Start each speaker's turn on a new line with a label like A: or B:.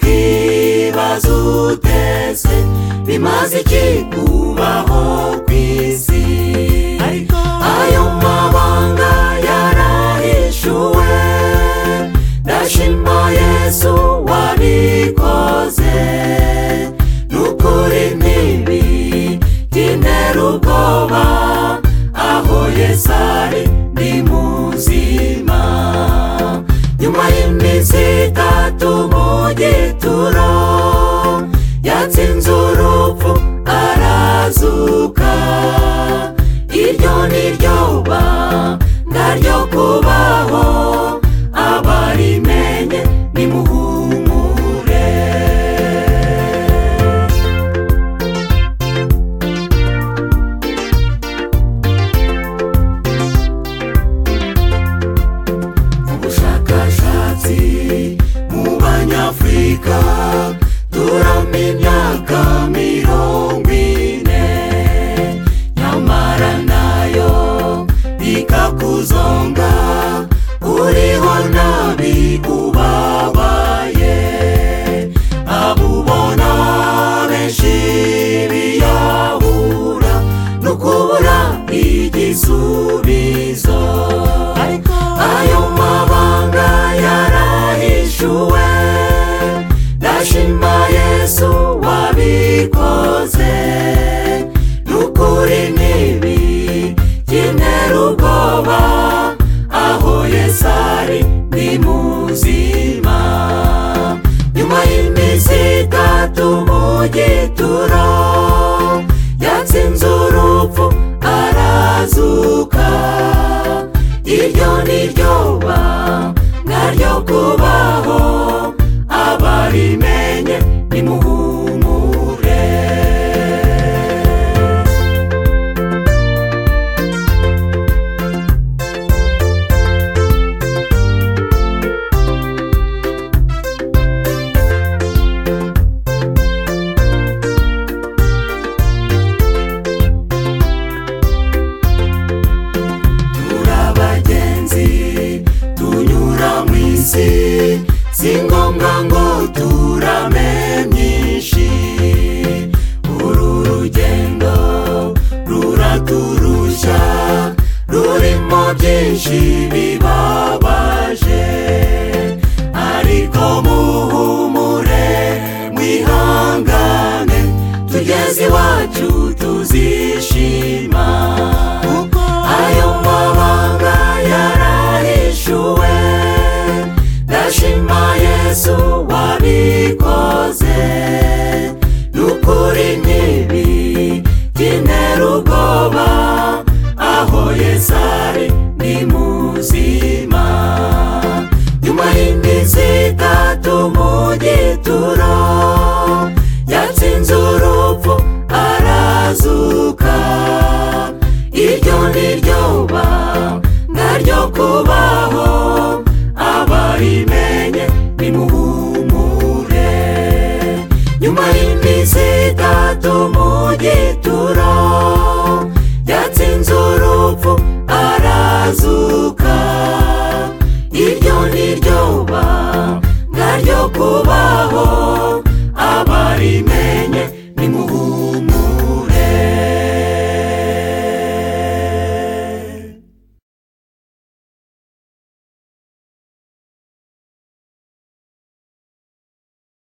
A: iby'ukibaza utese bimaze iki kubaho ku isi ayo mabanga yarahishuwe ndashima yesu wabikoze n'ukuri ntibi byintera ubwoba aho yesu ari ndi muzima nyuma y'iminsi itatu mu gituro yatsinze urupfu arazuka iryo ni ryo banga ryo kubaho abarimenye nimuhumure ubushakashatsi mu banyafurika turama imyaka mirongo ine nyamara nayo ikakuzonga uriho nabi ubabaye abubona benshi biyahura no kubura igisubizo ayo mabanga yarahishuwe ndashima yesu wabikoze n'ukuri ntibi byintera ubwoba aho yesu ari ni muzima nyuma y'iminsi itatu mu gituro yatsinze urupfu arazuka iryo ni ryo banga ryo kubaho abarimenye nimuhumure turabagenzi tunyura mu isi si ngombwa ngo turame myinshi uru rugendo ruraturushya rurimo byinshi bibabaje ariko muhumure mwihangane tugeze iwacu tuzishima ayo mabanga yarahishuwe ndashima yesu wabikoze n'ukuri ntibi byintera ubwoba aho yesu ari ni muzima nyuma y'iminsi itatu mu gituro yatsinze urupfu arazuka iryo ni ryo banga ryo kubaho abarimenye nimuhumure nyuma y'iminsi itatu mu gituro yatsinze urupfu arazuka